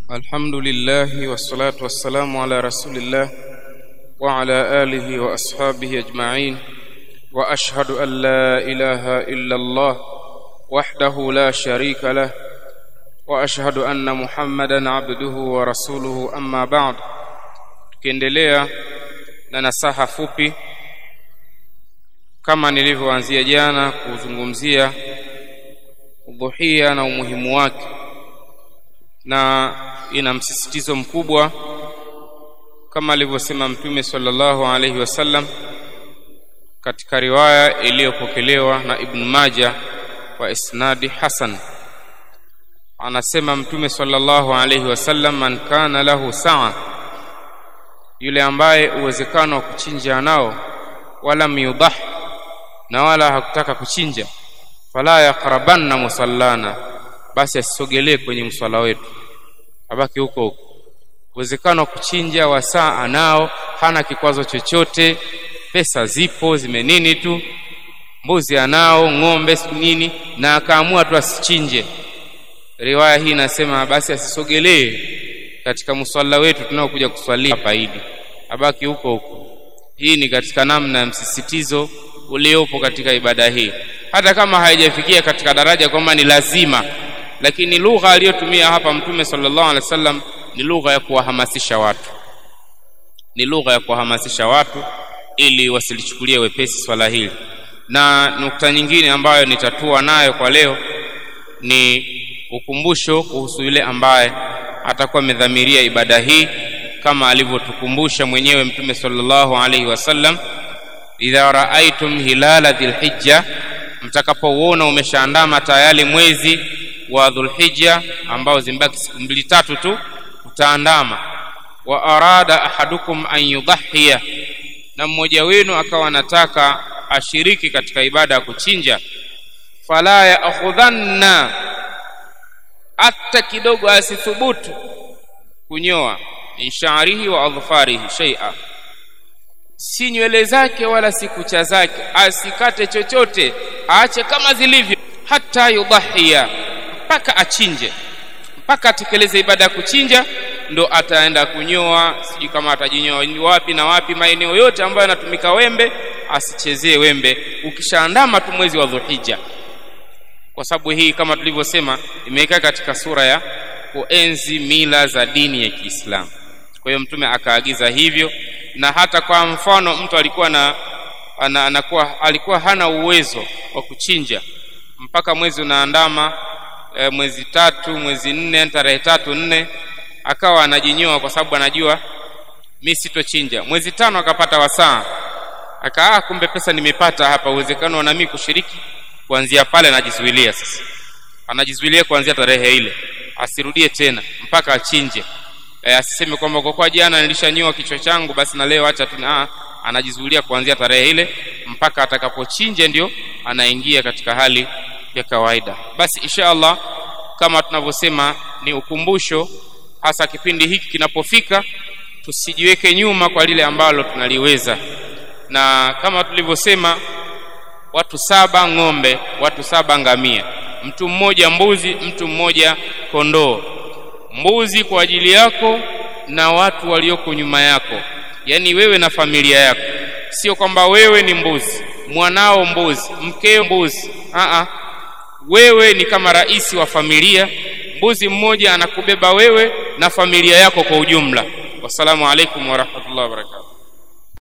الحمد لله والصلاة والسلام على رسول الله وعلى آله وأصحابه أجمعين وأشهد أن لا إله إلا الله وحده لا شريك له وأشهد أن محمدا عبده ورسوله أما بعد tukiendelea na nasaha fupi kama nilivyoanzia jana kuzungumzia udhuhia na umuhimu wake na ina msisitizo mkubwa kama alivyosema mtume sallallahu alaihi wasallam katika riwaya iliyopokelewa na Ibn Majah wa isnadi hasan anasema mtume sallallahu alaihi wasallam man kana lahu saa yule ambaye uwezekano wa kuchinja nao wala miyudah na wala hakutaka kuchinja fala yaqrabanna musallana basi asisogelee kwenye mswala wetu abaki huko huko uwezekano wa kuchinja wa saa anao hana kikwazo chochote pesa zipo zimenini tu mbuzi anao ng'ombe nini na akaamua tu asichinje riwaya hii inasema basi asisogelee katika mswala wetu tunaokuja kuswalia hapa Idi abaki huko huko hii ni katika namna ya msisitizo uliopo katika ibada hii hata kama haijafikia katika daraja kwamba ni lazima lakini lugha aliyotumia hapa mtume sallallahu alaihi wasallam ni lugha ya kuwahamasisha watu ni lugha ya kuwahamasisha watu ili wasilichukulie wepesi swala hili na nukta nyingine ambayo nitatua nayo kwa leo ni ukumbusho kuhusu yule ambaye atakuwa amedhamiria ibada hii kama alivyotukumbusha mwenyewe mtume sallallahu alaihi wasallam idha raaitum hilala dhilhijja mtakapouona umeshaandama tayari mwezi wa dhulhijja ambao zimbaki siku mbili tatu tu utaandama wa arada ahadukum an yudhhiya na mmoja wenu akawa anataka ashiriki katika ibada ya kuchinja fala yaakhudhanna hata kidogo asithubutu kunyoa min sha'rihi wa adhfarihi shay'a si nywele zake wala si kucha zake asikate chochote aache kama zilivyo hata yudhahia mpaka achinje mpaka atekeleze ibada ya kuchinja ndo ataenda kunyoa sijui kama atajinyoa wapi na wapi maeneo yote ambayo yanatumika wembe asichezee wembe ukishaandama tu mwezi wa dhulhijja kwa sababu hii kama tulivyosema imeweka katika sura ya kuenzi mila za dini ya Kiislamu kwa hiyo mtume akaagiza hivyo na hata kwa mfano mtu alikuwa na ana, anakuwa alikuwa hana uwezo wa kuchinja mpaka mwezi unaandama e, mwezi tatu mwezi nne tarehe tatu nne akawa anajinyoa kwa sababu anajua mi sitochinja mwezi tano akapata wasaa akaa kumbe pesa nimepata hapa uwezekano na mimi kushiriki kuanzia pale anajizuilia sasa anajizuilia kuanzia tarehe ile asirudie tena mpaka achinje e, asiseme kwamba kwa kuwa jana nilishanyoa kichwa changu basi na leo acha tu ah anajizuilia kuanzia tarehe ile mpaka atakapochinje ndio anaingia katika hali ya kawaida basi insha Allah kama tunavyosema ni ukumbusho hasa kipindi hiki kinapofika tusijiweke nyuma kwa lile ambalo tunaliweza na kama tulivyosema watu saba ng'ombe watu saba ngamia mtu mmoja mbuzi mtu mmoja kondoo mbuzi kwa ajili yako na watu walioko nyuma yako yani wewe na familia yako sio kwamba wewe ni mbuzi mwanao mbuzi mkeo mbuzi a wewe ni kama rais wa familia mbuzi mmoja anakubeba wewe na familia yako kwa ujumla wassalamu alaikum warahmatullahi wabarakatuh